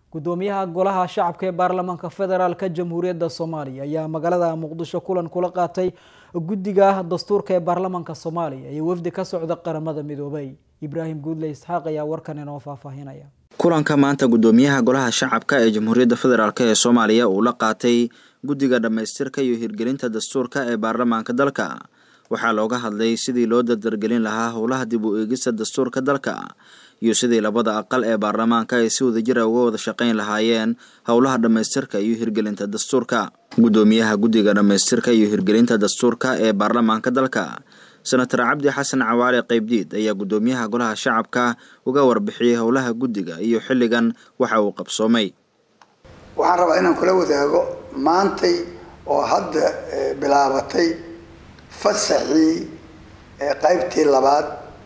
gudoomiyaha golaha shacabka ee baarlamaanka federaalk jamhuuriyadda soomaaliya ayaa magaalada muqdisho kulan kula qaatay guddiga dastuurka ee baarlamaanka soomaaliya iyo wafdi ka socda qaramada midoobay ibraahim guudle isxaaq ayaa warkan inoo faahfaahinaya kulanka maanta gudoomiyaha golaha shacabka ee jamhuuriyadda federaalk ee soomaaliya uu la qaatay guddiga dhammaystirka iyo hirgelinta dastuurka ee baarlamaanka dalka waxaa looga hadlay sidii loo dardargelin lahaa howlaha dib u eegista dastuurka dalka iyo sidii labada aqal ee baarlamaanka ay si wadajira uga wada shaqayn lahaayeen howlaha dhammaystirka iyo hirgelinta dastuurka gudoomiyaha guddiga dhammaystirka iyo hirgelinta dastuurka ee baarlamaanka dalka senator cabdi xasan cawaale qaybdiid ayaa gudoomiyaha golaha shacabka uga warbixiyey howlaha guddiga iyo xilligan waxa uu qabsoomay waxaan rabaa inaan kula wadaago maantay oo hadda bilaabatay fasaxii qaybtii labaad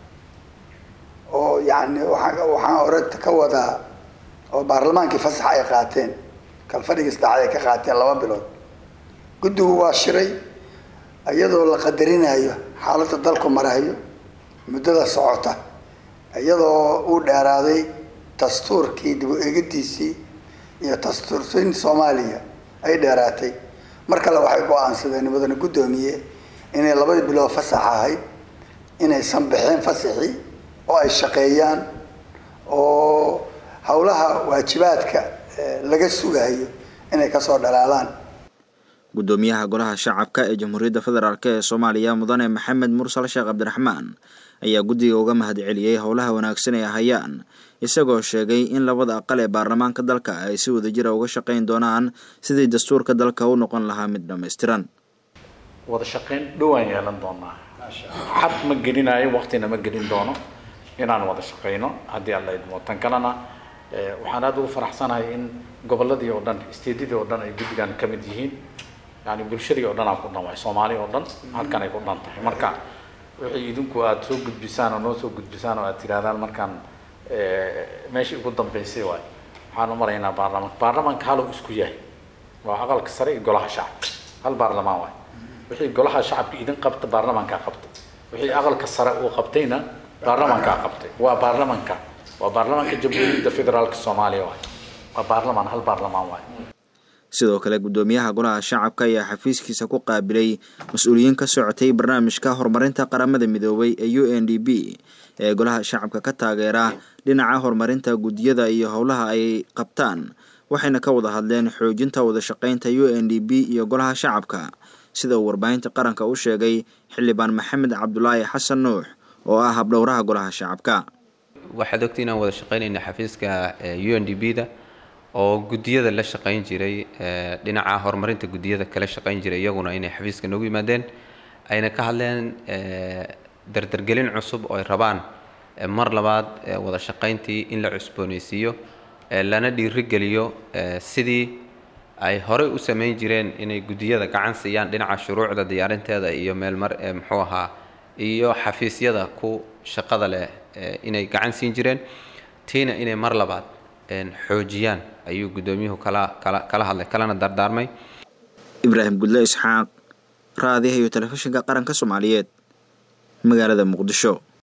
oo yani waaa waxaan ore ka wadaa oo baarlamaankii fasax ay qaateen kalfadhigii saddexaad ay ka qaateen laba bilood guddigu waa shiray iyadoo la qadarinayo xaaladda dalku marayo muddada socota iyadoo uu dheeraaday dastuurkii dib u eegidiisii iyo dastuursin soomaaliya ay dheeraatay mar kale waxay go-aansadeen mudane guddoomiye inay labadii bilood fasax ahayd inaysan bixeen fasaxii oo ay shaqeeyaan oo howlaha waajibaadka laga sugayo inay kasoo dhalaalaan gudoomiyaha golaha shacabka ee jamhuuriyadda federaalk ee soomaaliya mudane maxamed mursal sheekh cabdiraxmaan ayaa guddiga uga mahad celiyey howlaha wanaagsan ee hayaan isagoo sheegay in labada aqal ee baarlamaanka dalka ay si wadajira uga shaqayn doonaan sidii dastuurka dalka u noqon lahaa mid dhammaystiran wada shaqayn dhowaan yeelan doonaa xad ma gelinayo waktina ma gelin doono inaan wada shaqayno haddii alla idmo tan kalena waxaan aada ugu faraxsanahay in goboladii oo dhan steedadii oo dhan ay guddigan ka mid yihiin yani bulshadii oo dhan aa ku dhan waay soomaali oo dhan halkan ay ku dhan tahay marka wixii idinku aada soo gudbisaan oo noo soo gudbisaan oo aad tirahdaan markaan meeshii ugu dambeysay waay waxaan u maraynaa baarlamaanka baarlamaanka halow isku yahay waa aqalka sare iyo golaha shacabka hal baarlamaan waay wixii golaha shacabka idin qabta baarlamaankaa qabtay wixii aqalka sare uu qabtayna baarlamaankaa qabtay waa baarlamaanka waa baarlamaanka jamhuuriyadda federaalka soomaaliya waay waa baarlamaan hal baarlamaan waay sidoo kale gudoomiyaha golaha shacabka ayaa xafiiskiisa ku qaabilay mas-uuliyiin ka socotay barnaamijka horumarinta qaramada midoobay ee u n d b ee golaha shacabka ka taageera dhinaca horumarinta guddiyada iyo howlaha ay qabtaan waxayna ka wada hadleen xoojinta wada shaqaynta u n d b iyo golaha shacabka sida uu warbaahinta qaranka u sheegay xildhibaan maxamed cabdulaahi xasan nuux oo ah habdhowraha golaha shacabka waxaad ogta inaan wada shaqaynayna xafiiska u n d b da oo guddiyada la shaqayn jiray dhinaca horumarinta guddiyada kala shaqayn jiray iyaguna inay xafiiska noogu yimaadeen ayna ka hadleen dardargelin cusub oo ay rabaan mar labaad wada shaqayntii in la cusboonaysiiyo lana dhiirigeliyo sidii ay horey u samayn jireen inay guddiyada gacan siiyaan dhinaca shuruucda diyaarinteeda iyo meelmar muxuu ahaa iyo xafiisyada ku shaqada leh inay gacan siin jireen tiina inay mar labaad xoojiyaan ayuu guddoomiyuhu kala kala kala hadlay kalana dardaarmay ibraahim gudle isxaaq raadiyaha iyo telefishinka qaranka soomaaliyeed magaalada muqdisho